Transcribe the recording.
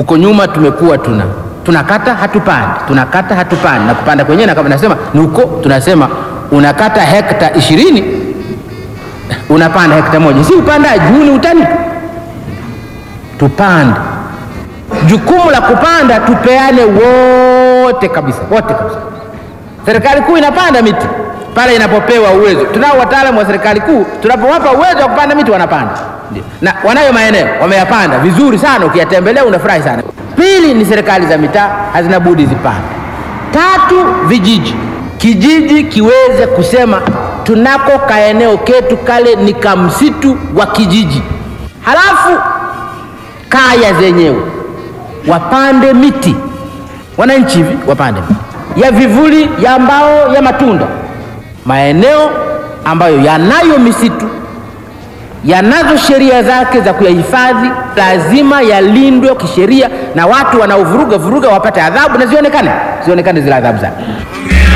Huko nyuma tumekuwa tuna tunakata hatupandi, tunakata hatupandi, na kupanda kwenyewe na kama nasema ni huko, tunasema unakata hekta ishirini unapanda hekta moja, si upandaji huu, ni utani. Tupande, jukumu la kupanda tupeane wote kabisa, wote kabisa. Serikali kuu inapanda miti pale inapopewa uwezo. Tunao wataalamu wa serikali kuu, tunapowapa uwezo wa kupanda miti wanapanda, na wanayo maeneo wameyapanda vizuri sana, ukiyatembelea unafurahi sana. Pili ni serikali za mitaa hazina budi zipande. Tatu, vijiji, kijiji kiweze kusema tunako kaeneo ketu kale ni kamsitu wa kijiji, halafu kaya zenyewe wapande miti, wananchi hivi wapande miti ya vivuli, ya mbao, ya matunda. Maeneo ambayo yanayo misitu yanazo sheria zake za kuyahifadhi, lazima yalindwe kisheria, na watu wanaovuruga vuruga wapate adhabu na zionekane, zionekane zile adhabu zake.